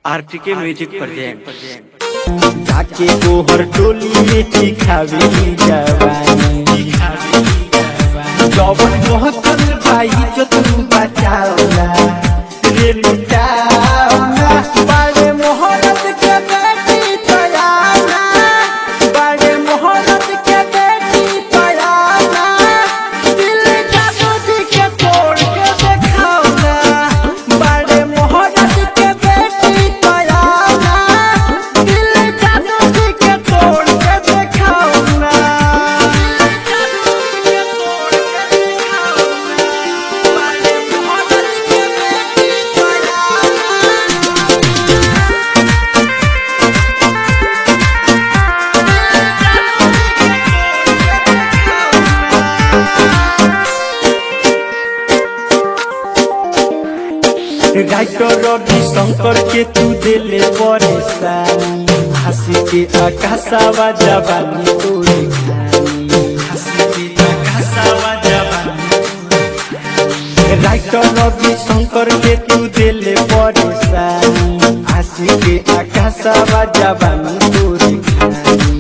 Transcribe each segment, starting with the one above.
RTK music present जाके गोहर टोली में चिखावे जवानी जवन मोहतल भाई जो तू बचावला रे लुटावला बड़े मोहरत के बेटी तयाना बड़े मोहरत के बेटी तयाना दिल का बुझ के तोड़ के देखावला बड़े मोहरत के बेटी तयाना दिल का बुझ के तोड़ के देखावला राइटर रवि शंकर के तू दिले परेशानी हंसी के आकाशावा जवानी तोरे खानी हंसी के आकाशावा जवानी राइटर रवि शंकर के तू दिले परेशानी हंसी के आकाशावा जवानी तोरे खानी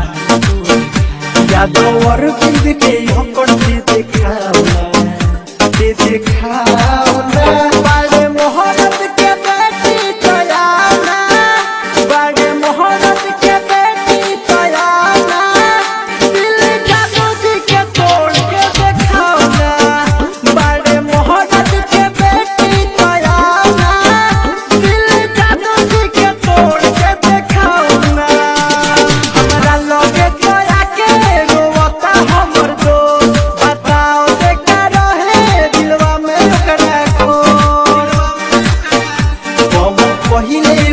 यादव और बिंद के होकर दे देखावना दे देखावना बड़े मोहरत के बेटी तयाना बड़े मोहरत के बेटी तयाना दिल का बुझ के तोड़ के देखावना बड़े मोहरत के बेटी तयाना दिल का बुझ के तोड़ के देखावना हमरा लगे तोरा के रोवता हमर दोस्त बताओ देखा रहे दिलवा में ओकरा को हम पहिले